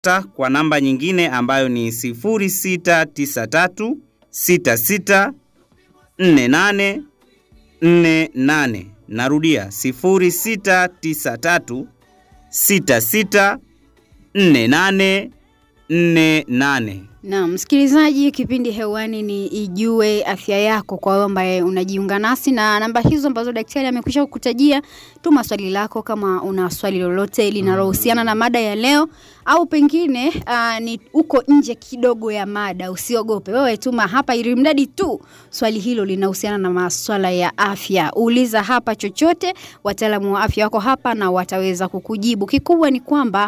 Ta kwa namba nyingine ambayo ni 0693 66 48 48. Narudia 0693 66 48 48. Na msikilizaji, kipindi hewani ni Ijue Afya Yako, kwa wewe ambaye unajiunga nasi na namba hizo ambazo daktari amekwisha kukutajia. Tuma swali lako kama una swali lolote linalohusiana na mada ya leo, au pengine uh, ni uko nje kidogo ya mada. Usiogope wewe, tuma hapa, ili mradi tu swali hilo linahusiana na maswala ya afya. Uliza hapa chochote, wataalamu wa afya wako hapa na wataweza kukujibu. Kikubwa ni kwamba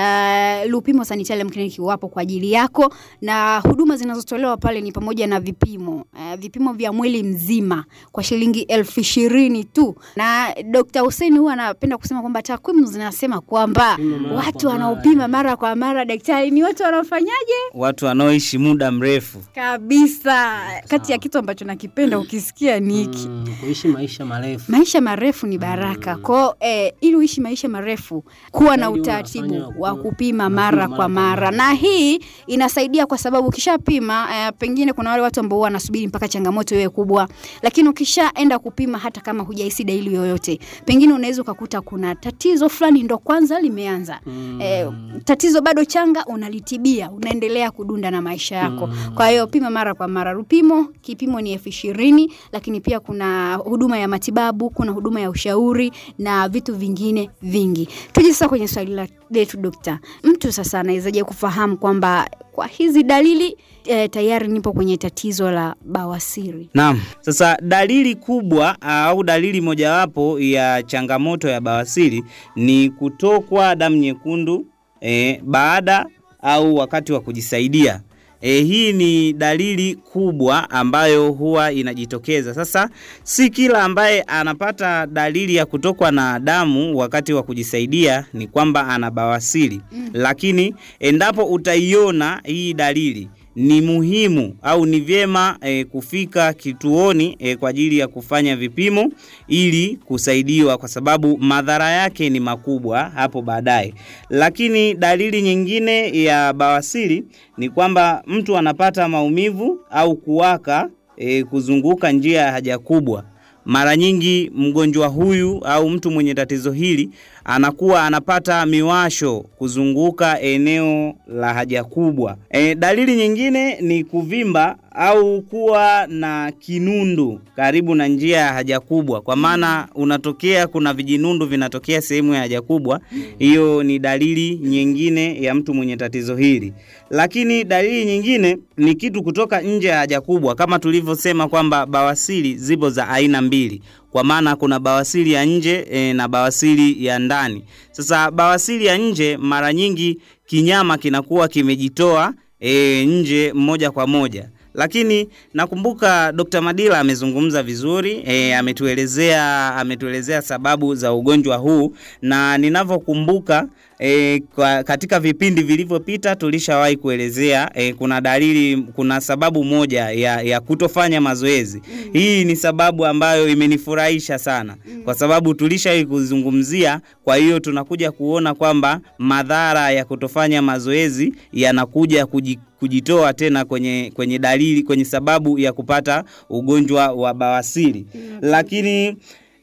uh, Lupimo Sanitarium Clinic wapo kwa ajili yako na huduma zinazotolewa pale ni pamoja na vipimo uh, vipimo vya mwili mzima kwa shilingi elfu ishirini tu. Na Dr. Hussein huwa anapenda kusema kwamba takwimu zinasema kwamba watu wanaopima mara kwa mara, daktari, ni watu wanaofanyaje Watu wanaoishi muda mrefu. kabisa. Kati ya kitu ambacho nakipenda ukisikia ni hiki Mm, kuishi maisha marefu. maisha marefu ni baraka kwao. Eh, ili uishi maisha marefu, kuwa na Zaidi utaratibu unafanya wa ku- kupima unapima mara mara kwa kwa mara, mara. na hii inasaidia kwa sababu ukishapima, eh, pengine kuna wale watu ambao wanasubiri mpaka changamoto iwe kubwa, lakini ukishaenda kupima, hata kama hujahisi dalili yoyote, pengine unaweza ukakuta kuna tatizo fulani ndo kwanza limeanza Mm. eh, tatizo bado changa, unalitibia, unaendelea kudunda na maisha yako. Kwa hiyo pima mara kwa mara. Rupimo kipimo ni elfu ishirini, lakini pia kuna huduma ya matibabu, kuna huduma ya ushauri na vitu vingine vingi. Tuje sasa kwenye swali la- letu dokta, mtu sasa anawezaje kufahamu kwamba kwa hizi dalili eh, tayari nipo kwenye tatizo la bawasiri? Naam. Sasa dalili kubwa au dalili mojawapo ya changamoto ya bawasiri ni kutokwa damu nyekundu e, baada au wakati wa kujisaidia. E, hii ni dalili kubwa ambayo huwa inajitokeza. Sasa si kila ambaye anapata dalili ya kutokwa na damu wakati wa kujisaidia ni kwamba ana bawasiri. Lakini endapo utaiona hii dalili ni muhimu au ni vyema e, kufika kituoni e, kwa ajili ya kufanya vipimo ili kusaidiwa, kwa sababu madhara yake ni makubwa hapo baadaye. Lakini dalili nyingine ya bawasiri ni kwamba mtu anapata maumivu au kuwaka e, kuzunguka njia ya haja kubwa. Mara nyingi mgonjwa huyu au mtu mwenye tatizo hili anakuwa anapata miwasho kuzunguka eneo la haja kubwa. E, dalili nyingine ni kuvimba au kuwa na kinundu karibu na njia ya haja kubwa, kwa maana unatokea, kuna vijinundu vinatokea sehemu ya haja kubwa. Hiyo ni dalili nyingine ya mtu mwenye tatizo hili. Lakini dalili nyingine ni kitu kutoka nje ya haja kubwa, kama tulivyosema kwamba bawasiri zipo za aina mbili kwa maana kuna bawasiri ya nje e, na bawasiri ya ndani. Sasa bawasiri ya nje mara nyingi kinyama kinakuwa kimejitoa e, nje moja kwa moja lakini nakumbuka Dr. Madila amezungumza vizuri e, ametuelezea ametuelezea sababu za ugonjwa huu na ninavyokumbuka e, kwa, katika vipindi vilivyopita tulishawahi kuelezea e, kuna dalili kuna sababu moja ya, ya kutofanya mazoezi mm. Hii ni sababu ambayo imenifurahisha sana mm. kwa sababu tulishawahi kuzungumzia. Kwa hiyo tunakuja kuona kwamba madhara ya kutofanya mazoezi yanakuja kuji kujitoa tena kwenye, kwenye dalili kwenye sababu ya kupata ugonjwa wa bawasiri mm. Lakini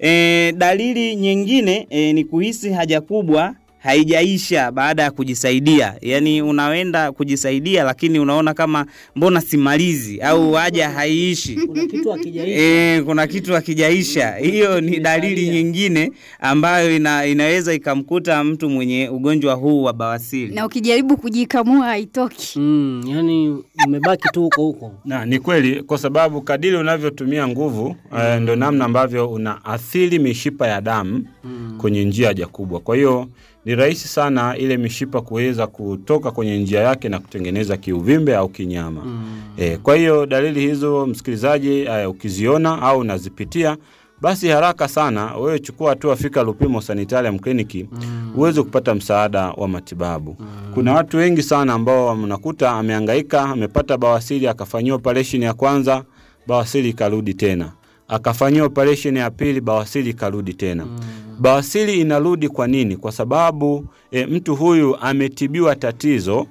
e, dalili nyingine e, ni kuhisi haja kubwa haijaisha baada ya kujisaidia. Yaani unaenda kujisaidia, lakini unaona kama mbona simalizi au haja haiishi. Kuna kitu akijaisha. E, kuna kitu hakijaisha. Hiyo ni dalili nyingine ambayo ina, inaweza ikamkuta mtu mwenye ugonjwa huu wa bawasiri. Na ukijaribu kujikamua haitoki. Mm, yani umebaki tu huko huko. Na ni kweli, kwa sababu kadiri unavyotumia nguvu eh, ndo namna ambavyo unaathiri mishipa ya damu kwenye njia haja kubwa. Kwa hiyo ni rahisi sana ile mishipa kuweza kutoka kwenye njia yake na kutengeneza kiuvimbe au kinyama. Eh, kwa hiyo dalili hizo msikilizaji, eh, ukiziona au unazipitia basi haraka sana wewe chukua hatua, fika Lupimo Sanitarium Clinic uweze kupata msaada wa matibabu. Kuna watu wengi sana ambao mnakuta amehangaika, amepata bawasiri, akafanyiwa operation ya kwanza, bawasiri ikarudi tena, akafanyia operation ya pili, bawasiri ikarudi tena. Bawasiri inarudi kwa nini? Kwa sababu e, mtu huyu ametibiwa tatizo